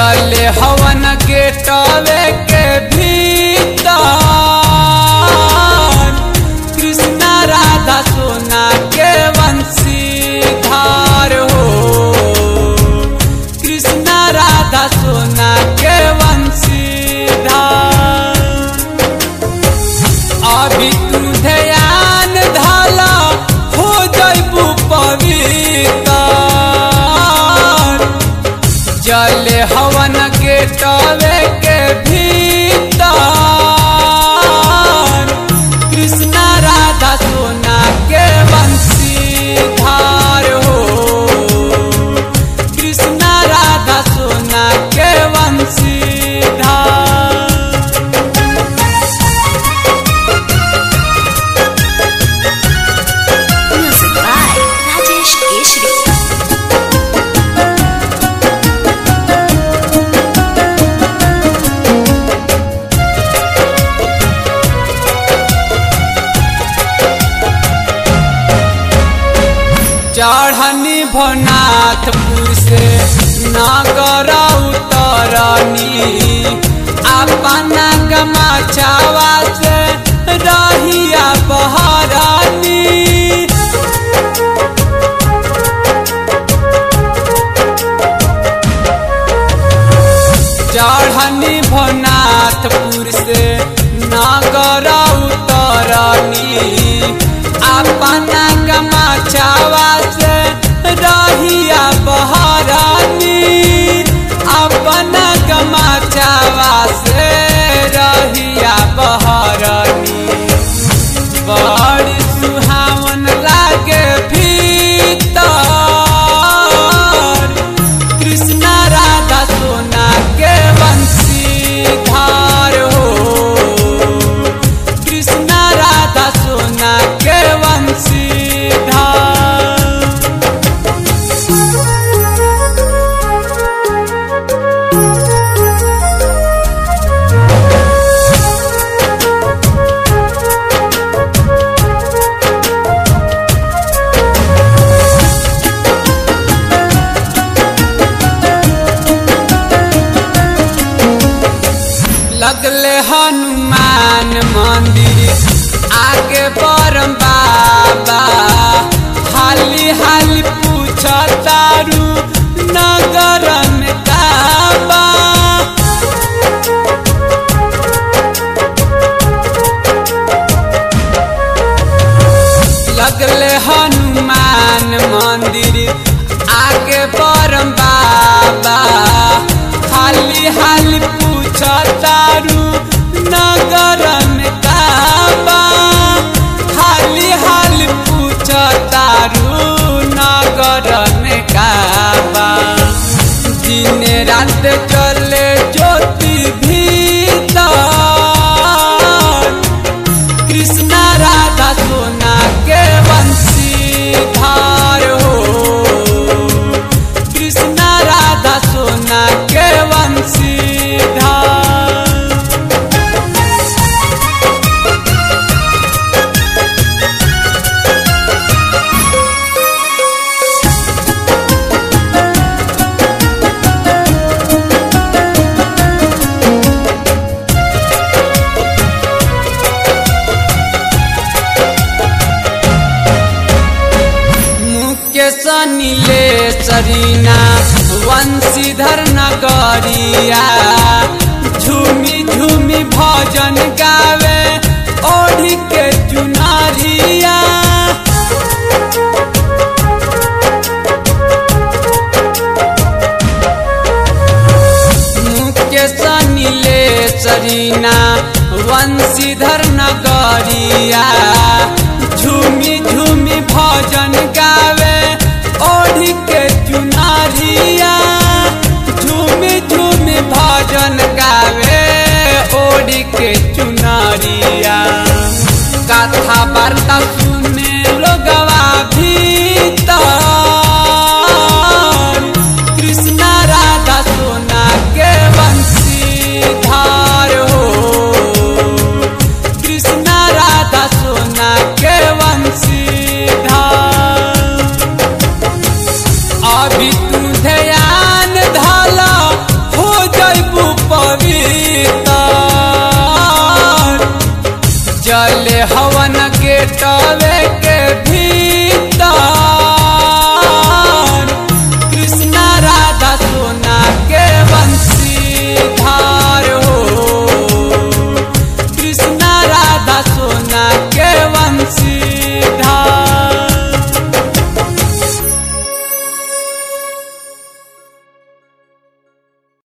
जले हवन के टवे के भीतर कृष्णा राधा सोना के वंशीधार हो कृष्णा राधा सोना के वंशीधार अभी तू ध्यान धाला हो जैबू पवित्र जल हवन के टवे के भीतर कृष्णा राधा सोना के वंशीधार हो कृष्णा राधा सोना के वंशीधार Music by Rajesh Keshri. चढ़नी भनाथपुर से नगर उतरनी अपना गमाचावा से रहिया बहरानी चढ़नी भनाथपुर से नगर उतरनी अपना गमाचावा से रहिया बहरानी अपना गमाचावा से रहिया बहरानी बड़ी सुहावन लागे भीतर कृष्णा राधा सोना के वंशीधार हो कृष्णा राधा सोना के वंशीधार लगले हनुमान मंदिर आगे परम बाबा हाली हाली पूछ तारू नगर में काबा लगले हनुमान मंदिर आगे परम बाबा हाली हाली पूछ तारू नगर में काबा हाली हाली पूछ तारू नगर में काबा दिन रात चले ज्योति भीतर कृष्णा राधा सोना के वंशीधार हो कृष्णा राधा सोना के वंशीधार मुकेश नीले सरीना वंशीधर नगरिया झूमी झूमी भजन गावे ओढ़ी के चुनरिया मुकेश नीले सरीना वंशीधर नगरिया